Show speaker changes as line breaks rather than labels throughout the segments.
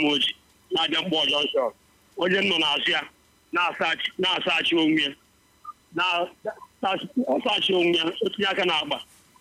oji na-abịa mkpọ jọnshọn onye m nọ n'azụ ya na-asachi na-asachi onwe ya na- na- ọsachi onwe ya otinye aka na-agba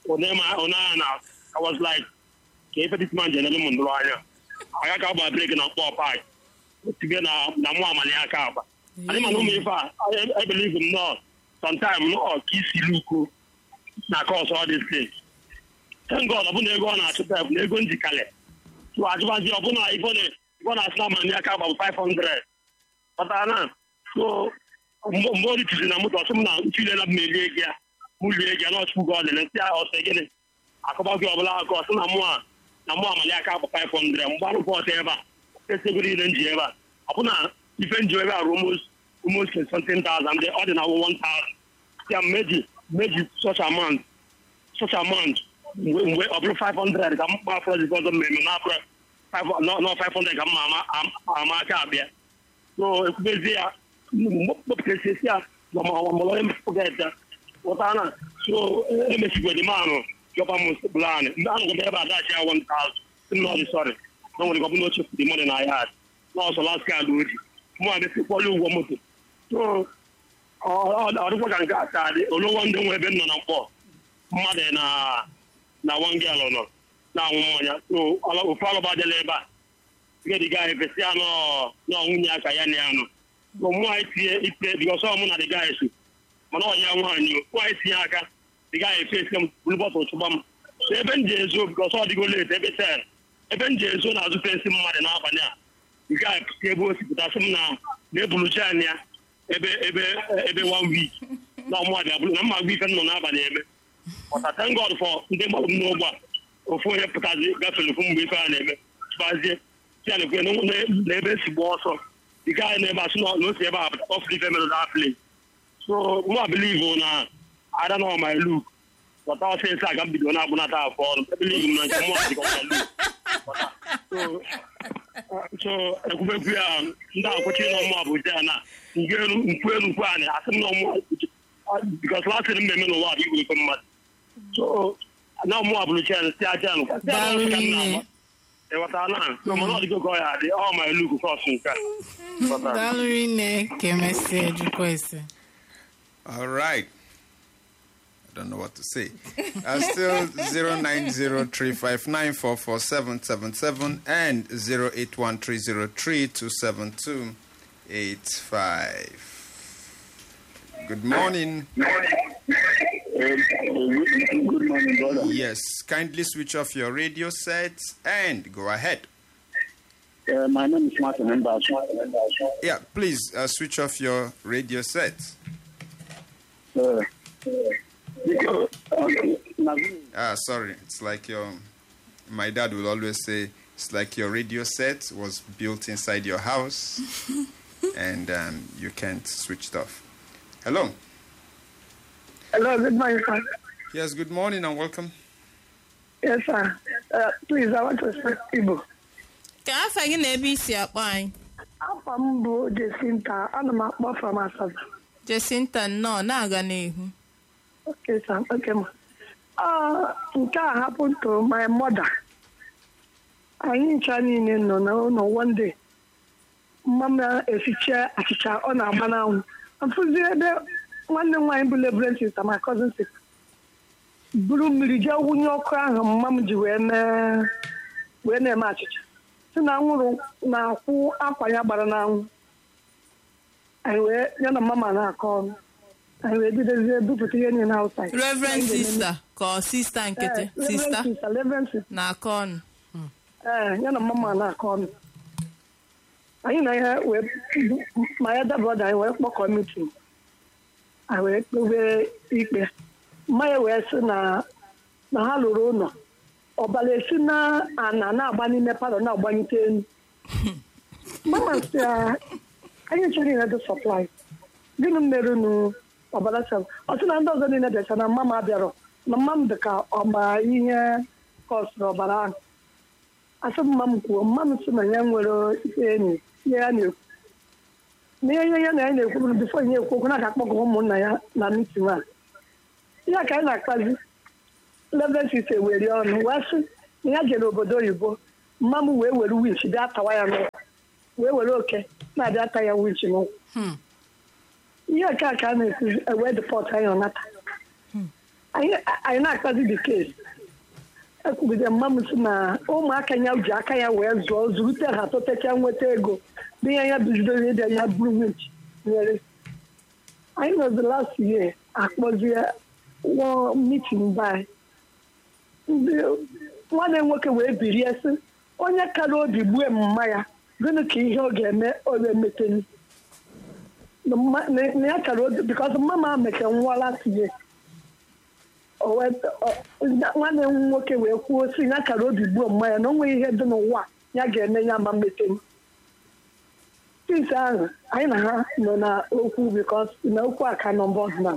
onaya na I was like ka ife this man jenere m ndụrụ anya aka ka agba breki na mkpọ pak otige na na mụ amali aka agba anyị mana ụmụ ife a I- I believe m nọ sometime nọ ka isi luko na cause all these things thank God ọ bụ na ego ọ na-achụta bụ na ego njikale so ajụbazi ọbụna ife ọ na- ife ọ na-asị na amali aka agba bụ 500 pụtara na so mgbe mgbe o ritụzi na moto ọsị m na nchilela m elie gị ya mụ lie gị ya na ọchụkwụ gị ọdịle nsị ya ọsọ gịnị akọba gị ọbụla aka ọsị na mụ a na mụ amali aka bụ 500 mgbe arụpụ ọsọ ebe a esego niile nji ebe a ọ bụ na ife nji ebe a ruo almost almost something thousand dị ọ dị na 1000 ya meji meji such amount such amount mgbe mgbe ọ bụrụ 500 ka m kpafọ ọzọ ọzọ mmemme na abụrụ 500 ka m ma ama- ama- ama aka abịa so ekwubezie ya kpọpụtasịsị ya gbamọlọ emepụgat ya pụta na so emesigwedi manụ jọba m plan mgbe a nọgide ebe a dachi ya 1000 sị m na ọ dị sọrị na nwere gọbụna oche fụdị mọdị na ya n'ọsọ last card oji mụ a mesikpọlụ ụgwọ moto so ọ ọ dịkwa ka nke a ka dị olowo ndị nwe ebe m nọ na mkpọ mmadụ na na wangelụ nọ na-anwụ mmanya so ọla- ofu alụba dịla ebe a gediga efesi anọ na nwunye aka ya na ya nọ so mụ anyị tinye itinye bikọs ọ mụ na dịga eso mana ọ ya nwaanyị o mụ anyị tinye aka dịga efesi m bulu bọtụl chụgba m so ebe m ji ezo bikọs ọ dịgo late ebe tel ebe m ji ezo na-azụ fensi mmadụ n'abalị a nke a pụta ebe o si pụtasị m na na-ebulucha anya ya ebe ebe ebe one week na ọmụ abịa bụrụ na mma agwa ife m nọ n'abalị eme ọta thank God for ndị mmadụ m n'ụgbọ a ofu onye pụtazi gafere ofu mgbe ife a na-eme tụbazie ya na ekwe na ebe esi gba ọsọ dịka anyị na-ebe asị na o si ebe a pụta ọfụrụ ife mere na play so mụ a believe na ada na my look pọta ọsịsị a ga m bido na-agbụnata afọ ọrụ ebelive m na nke mụ a dịka my look so so ekwubekwu ya ndị akwụchi na ọmụ abụja ya na nke elu nkwu elu nkwu anyị asị m na ọmụ bikos lasịrị mmemme n'ụwa bụ igwe ife mmadụ so na ọmụ abụrụcha ya si aja nụ
Daalụ nne.
ịghọta na so mana ọ dịgo ka ọ ya dị ọ ma elu kọs nke a Ghọtara?
daalụ rinne ka emesịa jụkwa ese
All right. I don't know what to say. Uh, still 09035944777 and 08130327285. Good morning.
Good morning, brother.
Yes, kindly switch off your radio set and go ahead.
Uh, my name is Martin Mbas.
Yeah, please uh, switch off your radio set.
Uh, because, uh, Naveen,
Ah, sorry. It's like your. My dad will always say it's like your radio set was built inside your house, and um, you can't switch it off. Hello.
Hello, good morning, sir.
Yes. Good morning and welcome.
Yes, sir. Uh, please, I want to speak Igbo.
ka afa gị na ebe isi akpọ anyị
Afọ m bụ Jesinta. Ana m akpọ from Asaba.
jesinta nnọọ na-aga n'ihu
Okay, sir. Okay, ma. Uh, nke a happened to my mother. Anyị ncha niile nọ n'ụlọ one day. Mma m na-esicha achịcha ọ na-agba n'anwụ. Mfụzi ebe nwanne m nwaanyị bụ Reverend Sister, my cousin sister. buru mmiri jee wụnye ọkụ ahụ mma m ji wee mee wee na-eme achịcha si na anwụrụ na-akwụ akwa ya gbara n'anwụ anyị wee ya na mama na-akọ ọnụ anyị wee bidozie bupụta ihe niile outside
reverend sista ka ọ sista nkịtị
Eh,
sista
Reverend sister, Reverend sister.
na-akọ ọnụ
ee ya na mama na-akọ ọnụ anyị na ihe wee ma ya dabroda anyị wee kpọkọ mitin anyị wee kpebe ikpe mmanya wee sị na na ha lụrụ ụlọ ọbara esi na ana na-agba n'ime palọ na-agbanyite elu mama si ya anyị chọrọ ihe dị sọplai gịnị mere nu ọbara sel ọ sị na ndị ọzọ niile bịacha na mama bịarọ na mma m dị ka ọgba ihe kọsụrụ ọbara ahụ asị mma m kwuo mma m sị na ya nwere ihe enyi ihe ya na-ekwu na ihe ya na ya na-ekwu bụ bifo nye ekwu okwu na ga-akpọkọ ụmụnna ya na mitin a ihe ka anyị na-akpazi level site were ọnụ wee sị na ya jere obodo oyibo mma m wee were winch bịa tawa ya n'ụkwụ wee were oke na-abịa ata ya winch n'ụkwụ
Hmm.
ihe nke a ka a na-esi ewee depọt anyị ọnata anyị anyị na-akpazi the case ekwugide mma m si na ụmụaka ya ji aka ya wee zụọ zurute ha tụtacha nweta ego n'ihe ya bidoro ịbịa ya buru winch nyere anyị nọzi last year akpọzie wọ mitin by ndị nwanne m nwoke wee birie sị onye kara obi gbue mma ya gịnị ka ihe ọ ga-eme ọ ga-emeteni na mma- na- na ya kara obi bikọs mama meke nwa last year O wee- ọ- nya- nwanne m nwoke wee kwuo sị ya kara obi gbuo mma ya na o nweghị ihe dị n'ụwa ya ga-eme ya ma meteni since ahụ anyị na ha nọ na okwu bikọs na okwu a ka nọ mbọs na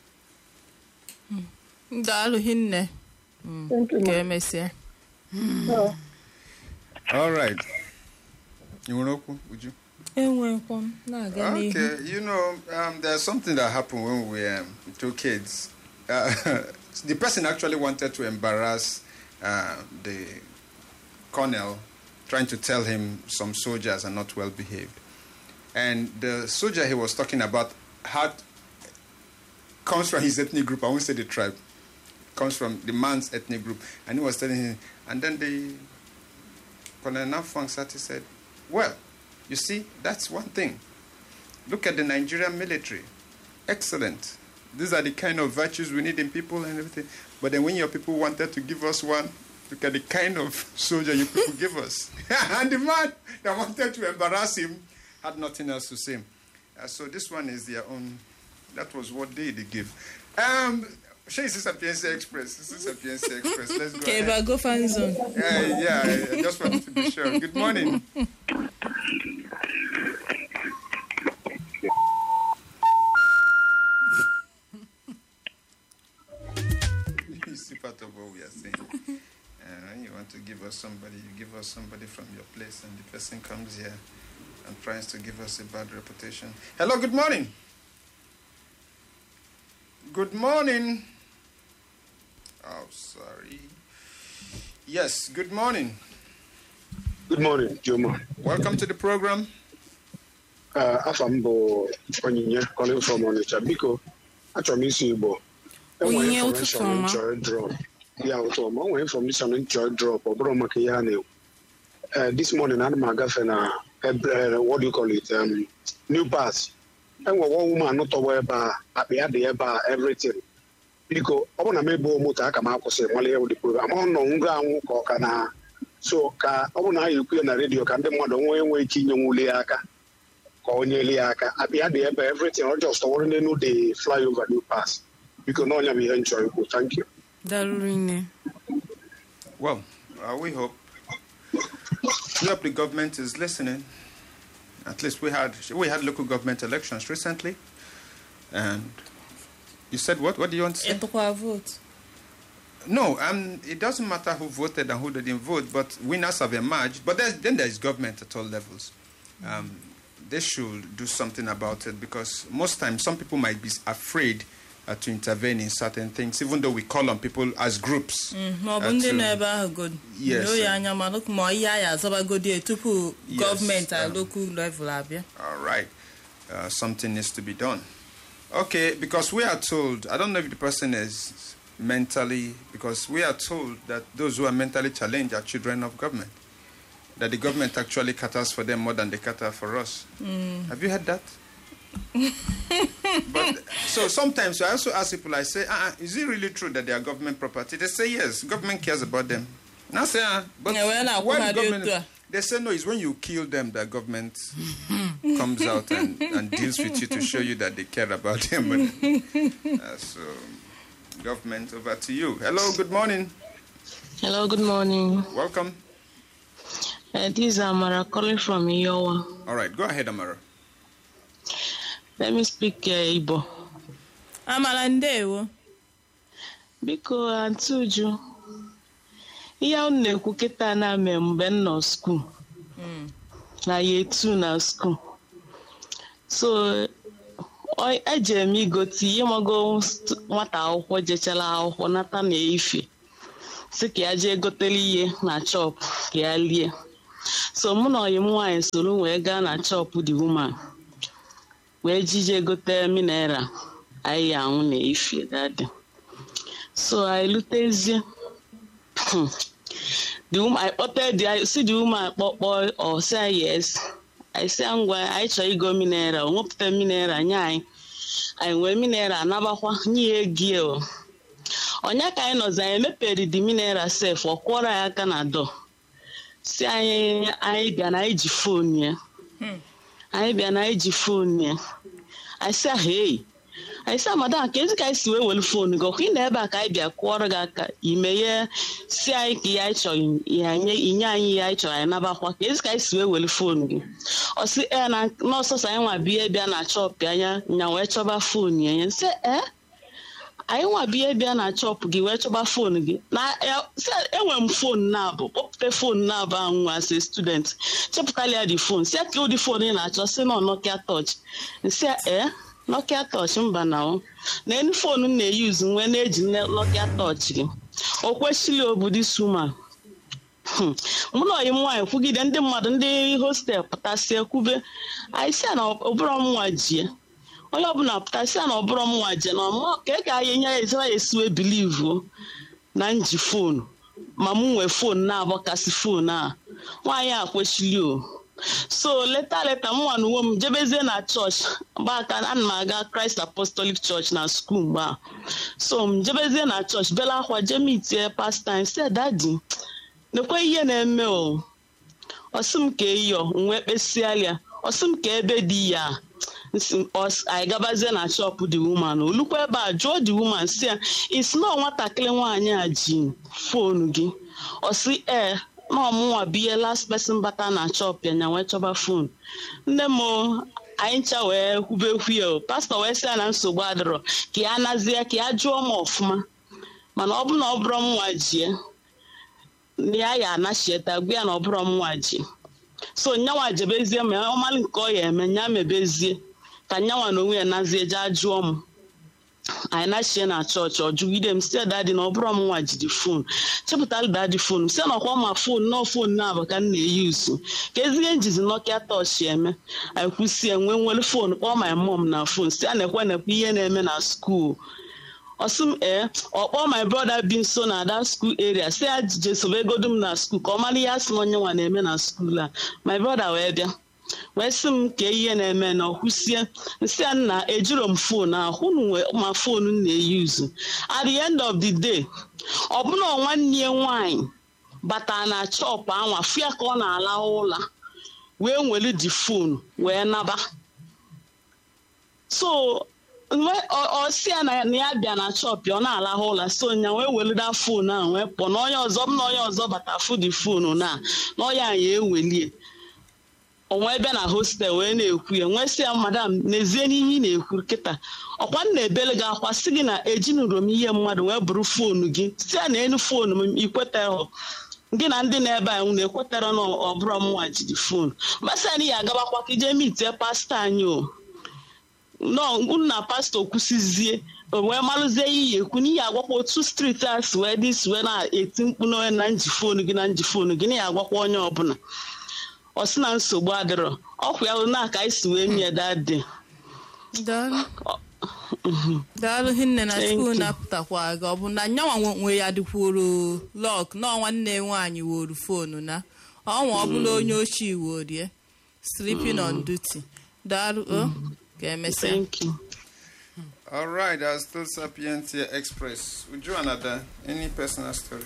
daalụ hinne
Thank you,
ka
ma.
emesịa
So,
All right. You want to Uju?
enwekwa m na-aga n'ihu
Okay, you know, um, there's something that happened when we were um, two kids. Uh, the person actually wanted to embarrass uh, the colonel, trying to tell him some soldiers are not well behaved. And the soldier he was talking about had comes from his ethnic group. I won't say the tribe. Comes from the man's ethnic group, and he was telling him. And then the Colonel Nafwang Sati said, "Well, you see, that's one thing. Look at the Nigerian military. Excellent. These are the kind of virtues we need in people and everything. But then when your people wanted to give us one, look at the kind of soldier you people give us. and the man that wanted to embarrass him had nothing else to say. Uh, so this one is their own. That was what they they give. Um, Shay, this is a PNC Express. This is a PNC Express. Let's go.
ka ebe
ahead.
a go fan zone
Uh, yeah, I just wanted to be sure. Good morning. you see part of what we are saying. Uh, you want to give us somebody, you give us somebody from your place, and the person comes here and tries to give us a bad reputation. Hello, good morning. Good morning. Oh, sorry. Yes, good morning.
Good morning, Juma.
Welcome to the program.
Uh, afa m bụ Onyinye calling from Onitsha. Biko, achọrọ m isi Igbo.
Onyinye,
Enwere
ụtụtụ
information
ọma.
m chọrọ drop. Ya ụtụ ọma. O nwere information m chọrọ drop. Ọ bụrụ maka ihe a na-ekwu. Uh, this morning, ana m agafe na ebe- uh, what do you call it? Um, New Pass. Enwe one woman tọwa ebe a, akpa ya dị ebe a, everything. Biko, ọ bụrụ na m ebuo moto, aka m akwụsị mmalị ewu dị program. Ọ nọ ngwa anwụ ka ọ ka na so ka ọ bụrụ na a ekwu ya na redio ka ndị mmadụ nwee nwee ike inye nwuli ya aka ka o nyeli ya aka abịa dị ebe everything ọ just ọwụrụ n'elu the flyover new pass biko na ọnya bụ ihe m chọrọ ikwu thank you
daalụ nne
Well, uh, we hope. We hope the government is listening. At least we had we had local government elections recently, and you said what? What do you want to say?
ịtụkwa votu
No, um, it doesn't matter who voted and who didn't vote, but winners have emerged. But there's, then there is government at all levels. Um, they should do something about it because most times some people might be afraid uh, to intervene in certain things, even though we call on people as groups.
ma ọ bụ
uh,
ndị
to-
nọ ebe ahụ god
Yes,
doo ya
sir.
anya ma lụk- ma ihe anyị azọbagodi ya tupu
Yes,
gọọmenti a
um,
lokal level abịa
All right. Uh, something needs to be done. Okay, because we are told, I don't know if the person is mentally, because we are told that those who are mentally challenged are children of government. That the government actually caters for them more than they cater for us. Have you heard that? but so sometimes I also ask people, I say, uh, is it really true that they are government property? They say yes, government cares about them. Now I say, uh, but
Yeah, well, now,
why
who
the
are they
government?
to?
They say no, it's when you kill them that government comes out and, and deals with you to show you that they care about them. But, uh, so, government, over to you. Hello, good morning.
Hello, good morning.
Welcome.
Uh, this is Amara calling from Iowa.
All right, go ahead, Amara.
Let me speak uh, Igbo.
amara ndewo
Biko, Aunty Uju, ihe unu na-ekwu kịta na-ame mgbe m nọ skuul na ya etu na skuul so ọ- ejere m igote ihe mago st- nwata akwụkwọ jechara akwụkwọ nata na efe si ka ya jee gotere ihe na chọp ka ya lie so mụ na ọyị m nwaanyị soro wee gaa na chọp the woman wee jije gote mineral anyị anwụ na ifie dadi so anyị lutezie the woman I kpọte the si the woman kpọkpọ ọ sị anyị yes anyị sị ya ngwa anyị chọrọ igo mineral o nwepụta mineral nye anyị anyị wee mineral nabakwa nye ya egi o ọnya ka anyị nọzi anyị emepere the mineral sef ọ kwọrọ anyị aka na dọ si anyị anyị bịa na anyị ji fon ya anyị bịa na anyị ji fon ya anyị sị ahụ eyi anyị sị madam ka ezi ka anyị si wee were fon gị ọkwa ị na ebe a ka anyị bịa kụọrọ gị aka imeghe si anyị ka ihe anyị chọrọ inye anyị ihe anyị chọrọ anyị nabakwa ka ezi ka anyị si wee were fon gị ọ sị ee na nọọsọsọ anyị nwa bịa bịa na chọpụ anya nya wee chọba fon ya ya sị ee anyị nwa bịa bịa na chọpụ gị wee chọba fon gị na enwe m fon na-abụ kpọpụta fon na-abụ ahụ nwa asị student chepụtala ya dị fon si ka ụdị fon ị na-achọ si na nokia touch nsị ee nokia touch mba na ọ na enu fon m na-eyuzu nwee na-eji nokia touch gị o kwesịrị obodo suma mụ na ọyị m nwaanyị kwugide ndị mmadụ ndị hostel pụtasịa kwube anyị si na ọbụrụ m nwa jie onye ọbụla pụtasịa na ọbụrụ m nwa jie na ọmụọ ka ị ga-anya nye ya ezara ya esiwe bilivu na nji fonu ma m nwee fon na-agbakasị fon a nwaanyị a kwesịrị o so leta leta m nwa na uwe m jebezie na chọọchị mgbe aka ana m aga Christ Apostolic Church na skuul mgbe a so m jebezie na chọọchị bela akwa jemitie pasta anyị sị dadi nekwe ihe na-eme o ọsị m ka eyọ nwee kpesịa ya ọsị m ka ebe dị ya anyị gabazie na shọpụ the woman olukwa ebe a jụọ the woman si ya isi nọ nwatakịrị nwaanyị a ji fonu gị ọsị ee na ọmụnwa bụ ihe last person bata na shọpụ ya nya wee chọba fon nne m anyị ncha wee kwubekwu ya pastọ wee sị ya na nsogbu adịrọ ka ya nazie ka ya jụọ m ọfụma mana ọ bụ na ọ bụrụ m nwa jie ya ya anachieta gwa ya na ọ bụrụ m nwa ji so nyanwa jebezie ma ọmalị nke ọ ya eme nya mebezie ka nyanwa na onwe ya nazie jee jụọ m anyị nachie na chọọchị ọ jụgide m sie dadi na ọ bụrụ m nwa jidi fon chepụtara dadi fon si na ọkwa ma fon nọọ fon na-abụ ka m na-eyi usu ka ezighe njizi nokia tọchị eme anyị kwụsie nwee nwere fon kpọọ my mom na fon si a na-ekwe nekwe ihe na-eme na skuul ọsị m ee ọkpọ my brother bi nso na that school area si ya jije sobe egodu m na skuul ka ọ mara ihe asị na onye nwa na-eme na skuul a my brother wee bịa wee sị m ka ihe na-eme na ọkwụsie nsị ya nna ejiro m fon ahụ unu ma fon m na-eyuzu at the end of the day ọbụna nwanne ya nwaanyị batara na chọpụ anwa fụ ya ka ọ na-alahụ ụla wee nwere di fon wee naba so ọsi ya na ya bịa na chọpụ ọ na-alahụ ụla so nya wee welida fon ahụ wee pụọ na onye ọzọ m na onye ọzọ bata fụ di fon na na ọya ya ewelie onwe ebe na hostel wee na-ekwu ya nwee sị ya madam n'ezie n'ihe ị na-ekwu kịta ọkwa m na-ebele gị akwa sị gị na ejinụrụ m ihe mmadụ wee bụrụ foonu gị si ya na enu foonu m ikwetara gị na ndị na-ebe anyị na ekwetara na ọbụrụ m nwa jiri foonu masị ya na ya agabakwa ka ije mitie pastọ anyị o nọ na pastọ kwụsịzie wee malụzie iyi ekwu n'ihi agwakwa otu striti a si wee dị si wee na-eti mkpu n'onye na nji foonu gị na nji foonu gị na ya agwakwa onye ọbụla ọ sị na nsogbu adịrọ ọkwa ya na aka anyị si wee nye dadị
daalụ hinne na
Thank
skuul
you.
na-apụtakwa gị ọ bụ na nyanwa nwe- nwe ya dịkwuru lọk na nwanne nwaanyị woru fonu na ọnwa ọbụla onye ochie worie sleeping on duty daalụ o ka emesịa
thank you
All right, that's still Sapientia Express. Would you another? Any personal stories?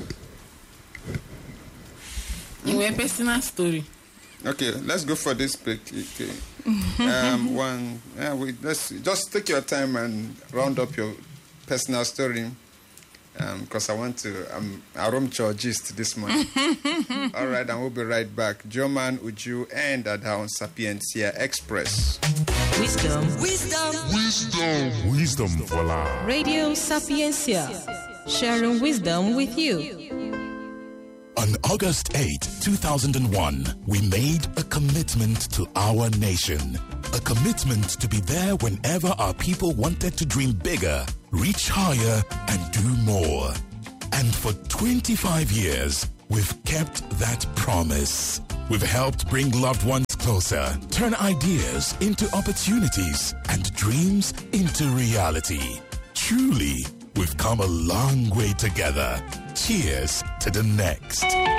nwee personal story
Okay, let's go for this pick. Okay. um, one, yeah, we, let's just take your time and round up your personal story. Because I want to, I'm a room gist this morning. All right, and we'll be right back. German, Uju, and Adhaun Sapientia Express.
Wisdom.
Wisdom. Wisdom for life.
Radio Sapiencia. Sharing wisdom with you.
On August 8, 2001, we made a commitment to our nation. A commitment to be there whenever our people wanted to dream bigger, reach higher, and do more. And for 25 years, we've kept that promise. We've helped bring loved ones closer, turn ideas into opportunities, and dreams into reality. Truly, we've come a long way together. Cheers to the next.